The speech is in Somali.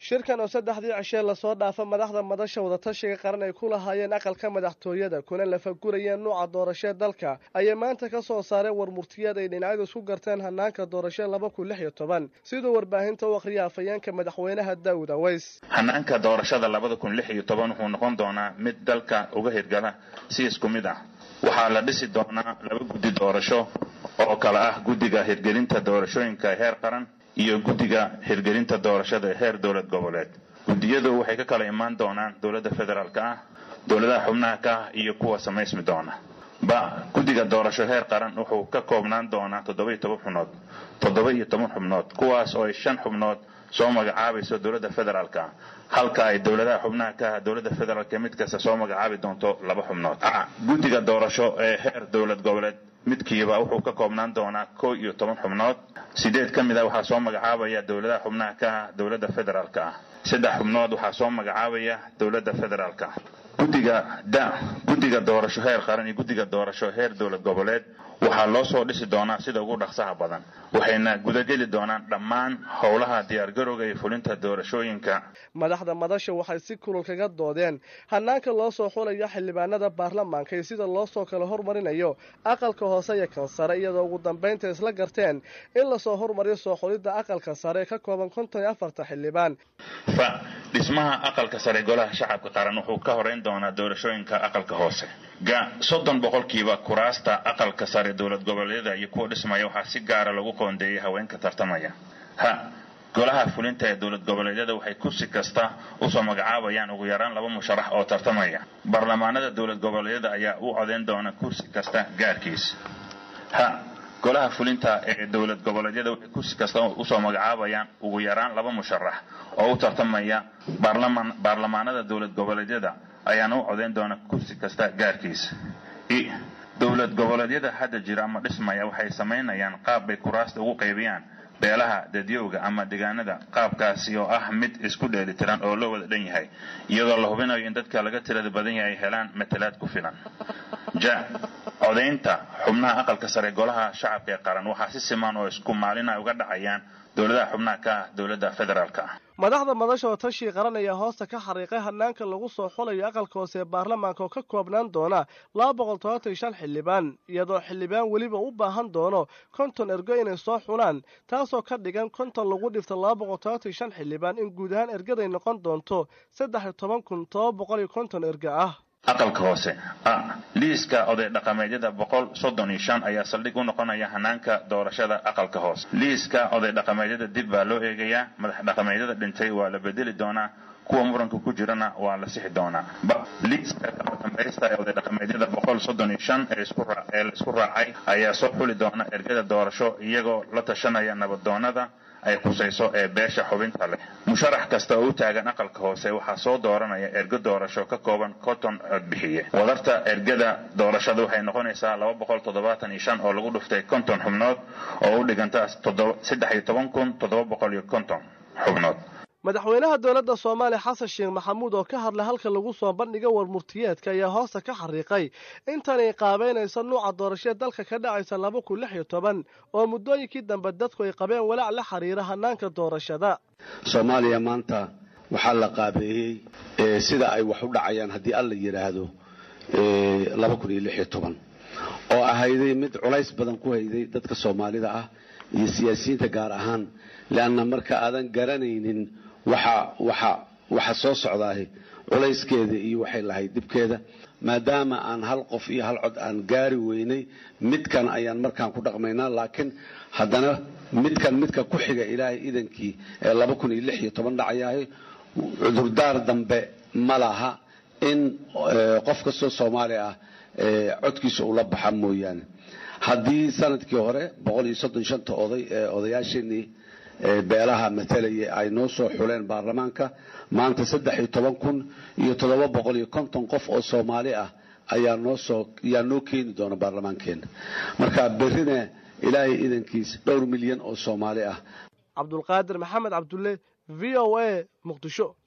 shirkan oo saddexdii cishee lasoo dhaafa madaxda madasha wadatashiga qaran ay ku lahaayeen aqalka madaxtooyada kuna lafagurayeen nuuca doorashee dalka ayay maanta ka soo saareen war murtiyeed ay dhinacyadu isku garteen hanaanka doorashee laba kun lix iyo toban siduu warbaahinta u akhriya afayeenka madaxweynaha daawud aweys hanaanka doorashada labada kun lix iyo toban wuxuu noqon doonaa mid dalka uga hirgala si isku mid ah waxaa la dhisi doonaa laba guddi doorasho oo kale ah guddiga hirgelinta doorashooyinka heer qaran iyo guddiga hirgelinta doorashada heer dowlad goboleed guddiyadu waxay ka kala imaan doonaan dowladda federaalka ah dowladaha xubnaha ka ah iyo kuwa samaysmi doona ba guddiga doorasho heer qaran wuxuu ka koobnaan doonaa toddoba iyo toban xubnood toddoba iyo toban xubnood kuwaas oo ay shan xubnood soo magacaabayso dowladda federaalka ah halka ay dowladaha xubnaha ka ah dowladda federaalka mid kasta soo magacaabi doonto laba xubnood guddiga doorasho ee heer dowlad goboleed midkiiba wuxuu ka koobnaan doonaa koo iyo toban xubnood sideed ka mid a waxaa soo magacaabaya dowladaha xubnaha ka ah dowladda federaalka ah saddex xubnood waxaa soo magacaabaya dowladda federaalka ah guddiga da guddiga doorasho heer qaran iyo guddiga doorasho heer dowlad goboleed waxaa loo soo dhisi doonaa sida ugu dhaqsaha badan waxayna gudageli doonaan dhammaan howlaha diyaargarowga iyo fulinta doorashooyinka madaxda madasha waxay si kulul kaga doodeen hanaanka loo soo xulayo xildhibaanada baarlamaanka iyo sida loo soo kala hormarinayo aqalka hoose iyo kan sare iyadoo ugu dambaynta isla garteen in lasoo hormariyo soo xulidda aqalka sare ee ka kooban konton iyo afarta xildhibaan fa dhismaha aqalka sare golaha shacabka qaran wuxuu ka horeyn doonaa doorashooyinka aqalka hoose ga soddon boqolkiiba kuraasta aqalka sare dowlad goboleedyada iyo kuwa dhismaya waxaa si gaara lagu qoondeeyay haweenka tartamaya ha golaha fulinta ee dowlad goboleedyada waxay kursi kasta usoo magacaabayaan ugu yaraan laba musharax oo tartamaya baarlamaanada dowlad goboleedyada ayaa u codeyn doona kursi kasta gaarkiis ha golaha fulinta ee dowlad goboleedyada waxay kursi kasta usoo magacaabayaan ugu yaraan laba musharax oo u tartamaya baarlamaanada dowlad goboleedyada ayaana u codeyn doona kursi kasta gaarkiis dowlad goboleedyada hadda jira ama dhismaya waxay samaynayaan qaab bay kuraasta ugu qaybiyaan beelaha dadyowga ama deegaanada qaabkaasi oo ah mid isku dheelitiran oo loo wada dhan yahay iyadoo la hubinayo in dadka laga tirada badan yahay ay helaan matalaad ku filan ja codaynta xubnaha aqalka sare golaha shacabka ee qaran waxaa si siman oo isku maalina uga dhacayaan dowladaha xubnaha ka ah dowladda federaalka ah madaxda madasha oo tashii qaran ayaa hoosta ka xariiqay hanaanka lagu soo xulayo aqalka hoose ee baarlamaanka oo ka koobnaan doona laba boqol tobantan shan xildhibaan iyadoo xildhibaan weliba u baahan doono konton ergo inay soo xulaan taasoo ka dhigan konton lagu dhifta laba boqol tobantan shan xildhibaan in guud ahaan ergaday noqon doonto saddex iyo toban kun toba boqol iyo konton erga ah aqalka hoose a liiska oday dhaqameedyada boqol soddon iyo shan ayaa saldhig u noqonaya hanaanka doorashada aqalka hoose liiska oday dhaqameedyada dib baa loo eegayaa madax dhaqameedyada dhintay waa la bedeli doonaa kuwa muranka ku jirana waa la sixi doonaa liiska kala dambaysta ee oday dhaqameedyada boqol soddon iyo shan ee la isku raacay ayaa soo xuli doona ergada doorasho iyagoo la tashanaya nabadoonada ay khusayso ee beesha xubinta leh musharax kasta oo u taagan aqalka hoose waxaa soo dooranaya ergo doorasho ka kooban konton codbixiye wadarta ergada doorashada waxay noqonaysaa laba boqol toddobaatan iyo shan oo lagu dhuftay konton xubnood oo u dhiganta saddex iyo toban kun toddoba boqol iyo konton xubnood madaxweynaha dowladda soomaaliya xasan sheekh maxamuud oo ka hadlay halka lagu soo bandhiga war murtiyeedka ayaa hoosta ka xariiqay intanay qaabeynaysa nuuca doorashee dalka ka dhacaysa laba kun lix iyo toban oo muddooyinkii dambe dadku ay qabeen walaac la xiriira hanaanka doorashada soomaaliya maanta waxaa la qaabeeyey sida ay wax u dhacayaan haddii alla yidhaahdo laba kun iyo lix iyo toban oo ahayday mid culays badan ku hayday dadka soomaalida ah iyo siyaasiyiinta gaar ahaan leanna marka aadan garanaynin waxa waxa waxa soo socdaahi culayskeeda iyo waxay lahayd dhibkeeda maadaama aan hal qof iyo hal cod aan gaari weynay midkan ayaan markaan ku dhaqmaynaa laakiin haddana midkan midka ku xiga ilaahay idankii ee laba kun iyo lix iyo toban dhacayahay cudurdaar dambe ma laha in qof kastoo soomaali ah codkiisa ula baxa mooyaane haddii sanadkii hore boqol iyo soddon shanta oday ee odayaasheenii beelaha matalaya ay noo soo xuleen baarlamaanka maanta saddex iyo toban kun iyo toddoba boqol iyo konton qof oo soomaali ah ayaa noo soo ayaa noo keeni doona baarlamaankeena marka berrina ilaahay idankiis dhowr milyan oo soomaali ah cabdulqaadir maxamed cabdulle v o a muqdisho